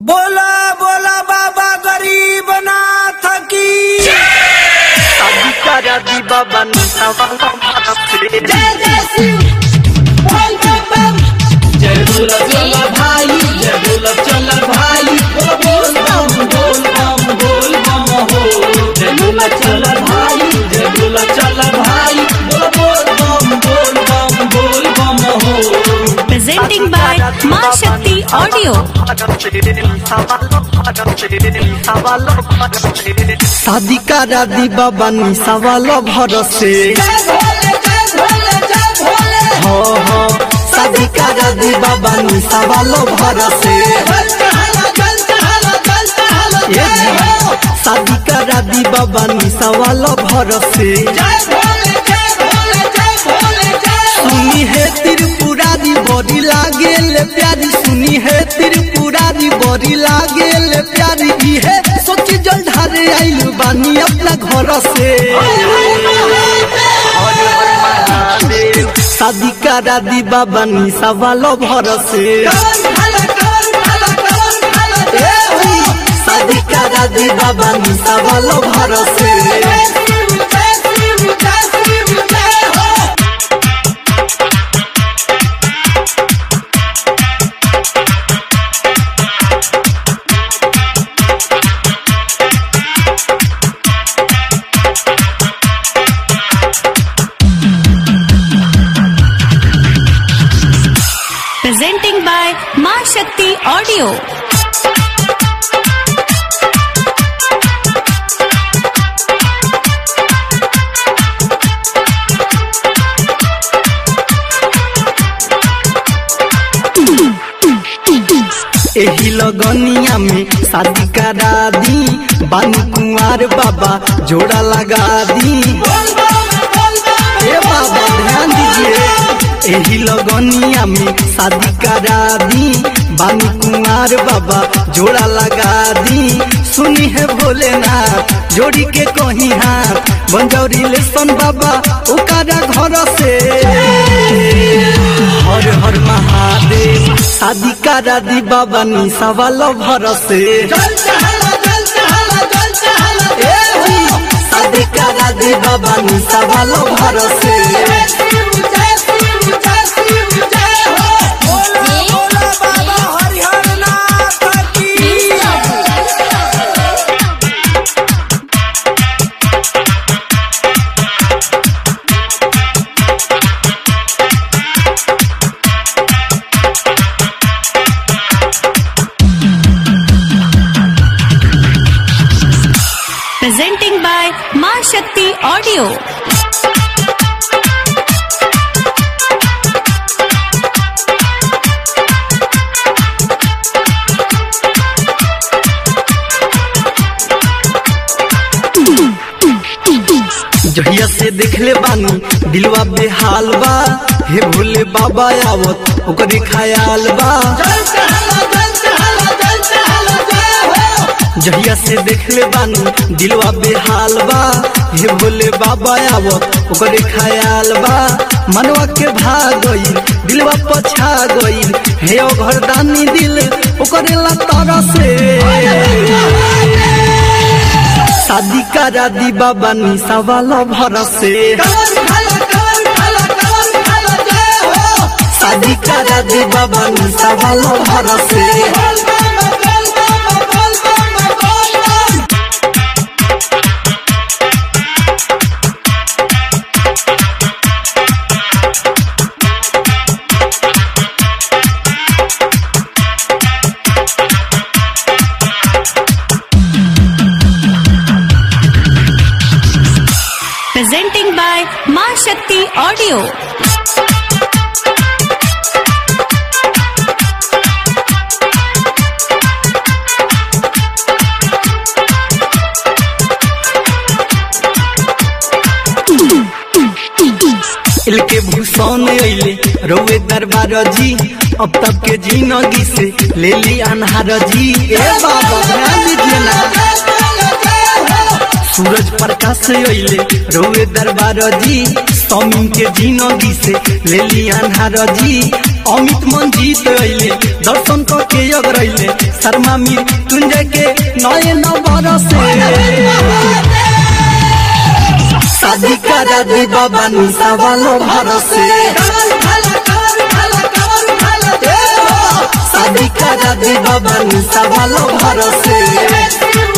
बोला बोला बाबा गरीब नाथ की अधिकारा दी बाबा नीता वाला भारत से जय जय शिव बोल बम बम जय बोला चला भाई जय बोला चला भाई बोल बम बोल बम बोल बम हो जय बोला चला भाई जय बोला चला भाई बोल बोल बम बोल बम बोल बम हो presenting by Ma Shakti Audio. शादी करा दी बाबा निशा वाला भरोसे जय भोले जय भोले जय भोले हो हो शादी करा दी बाबा निशा वाला भरोसे जल चहला जल चहला जल चहला ये जय हो जी शादी करा दी बाबा निशा वाला भरोसे जय भोले जय भोले जय भोले जय हो सुनी है त्रिपुरारी बड़ी लागे ले प्यारी सुनी है त्रिपुरारी बड़ी लागे ले प्यारी ई है सोची जल ढारे आइल बानी अपना घर से शादी करा दी बाबा निशा वाला भरोसे कौन भला कौन भला कौन भला जय हो शादी करा दी बाबा निशा वाला भरोसे जय शिव जय शिव जय शिव जय हो Presenting by Ma Shakti Audio. एही लगनिया में शादी करा दी बानी कुंवर बाबा जोड़ा लगा दी बोल बम बोल बम ए बाबा ध्यान दीजिए एही लगनिया में शादी करा दी बानी कुंवर बाबा जोड़ा लगा दी सुनी है भोलेनाथ जोड़ी के कहीं हाथ बंजौरी लेसन बाबा ओकरा घर से हर हर महादेव शादी करा दी बाबा निशा वाला भरोसे जल चहला जल चहला जल चहला ए जी, शादी करा दी बाबा निशा वाला भरोसे जय शिव जय शिव जय शिव जय हो बोला बोला बाबा हरिहर नाथ की Presenting by Ma Shakti Audio. जहिया से देखले बानी दिलवा बेहाल बा हे भोले बाबा आवत ओकरे ख्याल बा जल चहला जल चहला जल चहला जय हो जहिया से देखले बानी दिलवा बेहाल बा हे भोले बाबा आवत ओकरे ख्याल बा मनवा के भाग गईल दिलवा पछा गईल हे ओ घरदानी दिल ओकरे ला तारा से शादी करा दी बाबा निशा वाला भरोसे कौन भला कौन भला कौन भला जय हो शादी करा दी बाबा निशा वाला भरोसे बोल बम बोल बम बोल बम बोल बम Presenting by Ma Shakti Audio. इलके Bhushan अइले रोवे दरबार जी अब तक के जिंदगी से ले ली अनहार जी ए बाबा ध्यान दीजिए ना सूरज प्रकाश अइले रोवे दरबार जी समी के जिंदगी से ले लिया जी अमित मंजीत अइले दर्शन क के अगरैले शर्मा मीर तुंजय के नए नंबर से शादी करा दे बाबा निशा वालो भरोसे शादी करा दे बाबा निशा वालो भरोसे